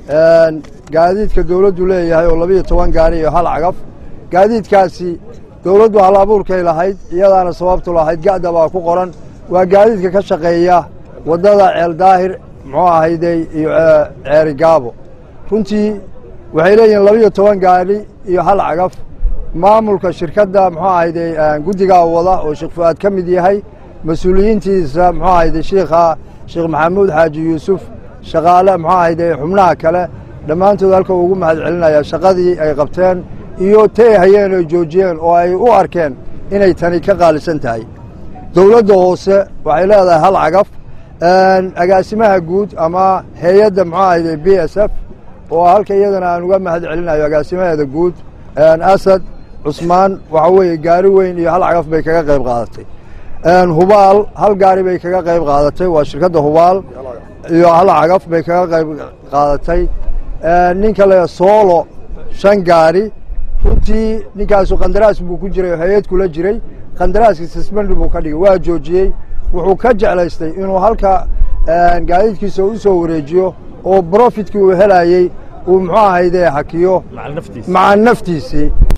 gaadiidka dowladdu leeyahay oo labiyo toban gaari iyo hal cagaf gaadiidkaasi dowladdu hal abuurkay lahayd iyadaana sababtu lahayd ga'da baa ku qoran waa gaadiidka ka shaqeeya waddada ceel daahir muxuu ahaydey iyo ceeri gaabo runtii waxay leeyihiin labiyo toban gaari iyo hal cagaf maamulka shirkadda muxuu ahaydey guddigaa wada oo sheekh fu'aad ka mid yahay mas-uuliyiintiisa muxuu ahayday shiikha sheekh maxamuud xaaji yuusuf shaqaale muxuu ahayday xubnaha kale dhammaantood halka ugu mahad celinaya shaqadii ay qabteen iyo tay hayeen oy joojiyeen oo ay u arkeen inay tani ka qaalisan tahay dowladda hoose waxay leedahay hal cagaf agaasimaha guud ama hay-adda muxuu ahayday b s f oo halka iyadana aan uga mahad celinayo agaasimaheeda guud asad cusmaan waxa weeye gaari weyn iyo hal cagaf bay kaga qayb qaadatay hubaal hal gaari bay kaga qayb qaadatay waa shirkadda hubaal iyo hal cagaf bay kaga qayb qaadatay ninka le soolo shan gaari runtii ninkaasu qandaraas buu ku jiray oo hay-ad kula jiray qandaraaskii sisbendi buu ka dhigay waa joojiyey wuxuu ka jeclaystay inuu halka gaadiidkiisa u soo wareejiyo oo brofitkii uu helayey uu muxuu ahayde hakiyo maca naftiisii